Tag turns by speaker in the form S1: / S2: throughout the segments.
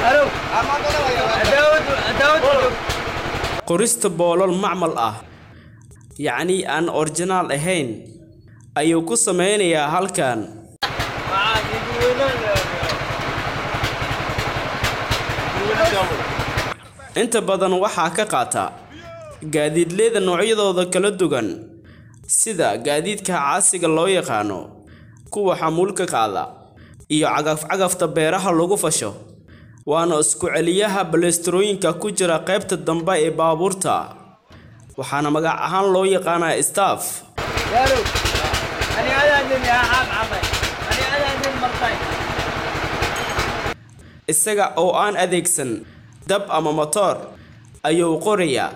S1: qorista boolal macmal ah yacnii aan orjinaal ahayn ayuu ku sameynayaa halkan inta badan waxaa ka qaata gaadiidleyda noocyadooda kala duwan sida gaadiidka caasiga loo yaqaano kuwa xamuulka qaada iyo cagaf-cagafta beeraha lagu fasho waana isku celiyaha balesterooyinka ku jira qaybta dambe ee baabuurta waxaana magac ahaan loo yaqaanaa staff isaga oo aan adeegsan dab ama matoor ayuu qorayaa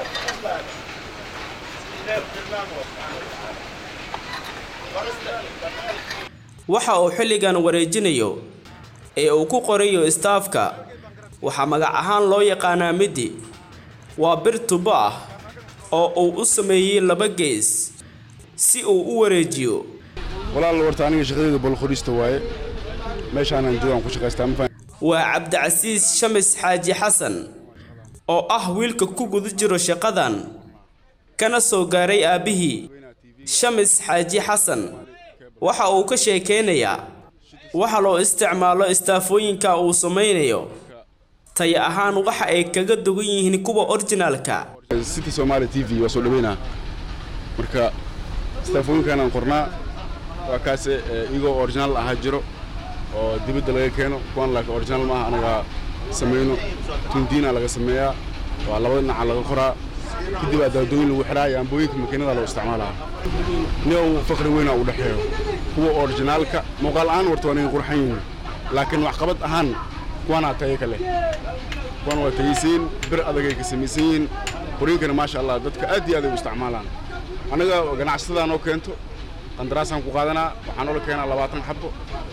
S1: waxa uu xilligan wareejinayo ee uu ku qorayo staafka waxaa magac ahaan loo yaqaanaa midi waa bir tubo ah oo uu u sameeyey laba gees si uu u wareejiyo
S2: walaal warta aniga shaqadeyda bolqorista waaye meeshaanan joogaan ku shaqaystaa ma
S1: waa cabdicasiis shamis xaaji xasan oo ah wiilka ku guda jiro shaqadan kana soo gaaray aabbihii shamis xaaji xasan waxa uu ka sheekeynayaa waxa loo isticmaalo istaafooyinka uu samaynayo tay ahaan waxa ay kaga dugan yihiin kuwa orjinaalka
S2: city somaali t v waa soo dhaweynaa marka istaafooyinkanaan qornaa waa kaase iyagoo originaal ahaa jiro oo dibadda laga keeno kuwan laakiin originaal maaha anaga samayno tundiina laga sameeyaa waa labada dhinaca laga qoraa kadib aa daadooyin lagu xidhaa iyo ambooyinka makiinada loo isticmaalaa niyow faqri weyna u dhexeeyo kuwa orijinaalka muuqaal ahaan warta waa naga qurxan yihiin laakiin waxqabad ahaan kuwanaa tayo ka leh kuwan waa tayisiin bir adagay ka samaysan yihiin qoriinkana maasha allah dadka aad iyo aad ay u isticmaalaan annaga ganacsatada noo keento qandaraasaan ku qaadanaa waxaan noola keenaa labaatan xabo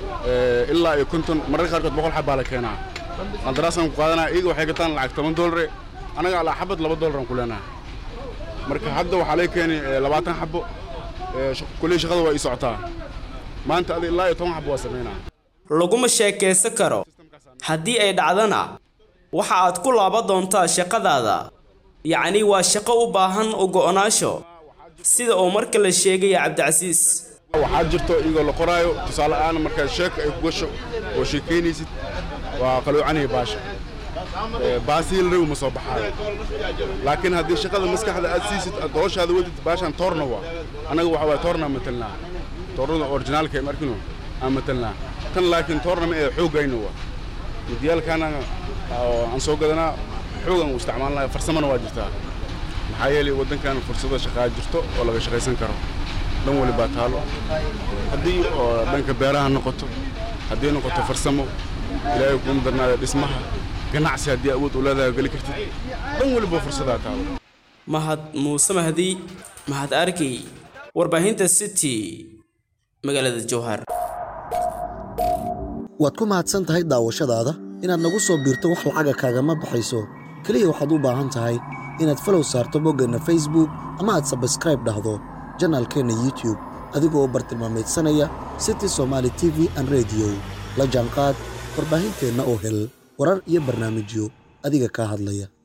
S2: ilaa iyo konton mararka qaarkood boqol xabbaa la keenaa qandaraasaan ku qaadanaa iyaga waxay gataan lacag toban doolare annaga alaa xabad laba doolaraan ku leenaha marka hadda waxaa laga keenay labaatan xabo kulley shaqada waa ii socotaa maanta adi ilaa iyo toban xabo waa samaynaa
S1: laguma sheekaysan karo haddii ay dhacdana waxa aad ku laaban doontaa shaqadaada yacni waa shaqo u baahan u go'naasho sida uu marka la sheegaya cabdicasiis
S2: waxaa jirto iyagoo la qoraayo tusaale ahaan markaad sheeka ay ku gasho oo sheekaynaysid waa qaloocanaya baasha baasihii la rabi ma soo baxaayo laakiin haddii shaqada maskaxda aad siisid aad dooshaada wadid baashaan toorna waa annaga waxa waay toornaa matalnaa toornada orijinaalka ee markino aan matalnaa tan laakiin toorna ma ee xooggayna waa midiyaalkaana aan soo gadanaa xoogan u isticmaalnaya farsamana waa jirtaa maxaa yeelay waddankan fursado shaqaa jirto oo laga shaqaysan karo dhan wali baa taalo haddii oo dhanka beeraha noqoto haddii noqoto farsamo ilaahay kuma darnaada dhismaha ganacsi haddii awood u leedahay geli kartid dhan waliba fursadaa taalo
S1: mahad muuse mahdi mahad arkey warbaahinta city magaalada jowhar
S3: waad ku mahadsan tahay daawashadaada inaad nagu soo biirto wax lacaga kaagama baxayso keliya waxaad u baahan tahay inaad falow saarto boggeenna facebook ama aad sabskraib dhahdo janaalkeenna youtube adigoo bartilmaameedsanaya city somaali t v an rediyo la jaanqaad warbaahinteenna oo hel warar iyo barnaamijyo adiga kaa hadlaya